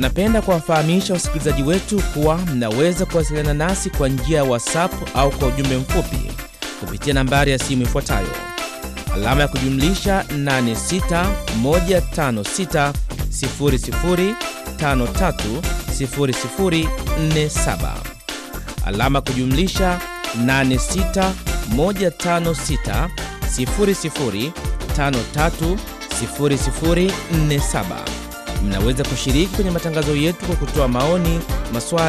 Tunapenda kuwafahamisha wasikilizaji wetu kuwa mnaweza kuwasiliana nasi kwa njia ya WhatsApp au kwa ujumbe mfupi kupitia nambari ya simu ifuatayo alama ya kujumlisha 861530030047 alama ya kujumlisha 861560030047. Mnaweza kushiriki kwenye matangazo yetu kwa kutoa maoni, maswali